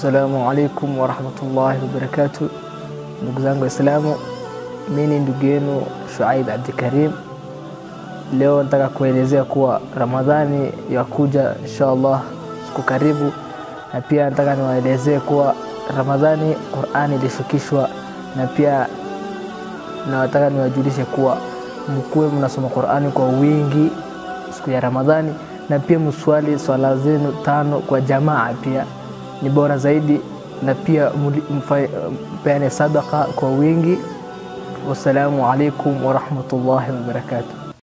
Assalamu alaikum warahmatullahi wabarakatuh. Ndugu zangu Waislamu, mimi ni ndugu yenu Shuaib Abdikarim. Leo nataka kuelezea kuwa Ramadhani yakuja insha Allah siku karibu, na pia nataka niwaelezee kuwa Ramadhani Qur'ani ilishukishwa, na pia nataka niwajulishe kuwa mkuwe mnasoma Qur'ani kwa wingi siku ya Ramadhani, na pia mswali swala zenu tano kwa jamaa, pia ni bora zaidi, na pia mpeane sadaka kwa wingi. Wassalamu alaikum warahmatullahi wabarakatuh.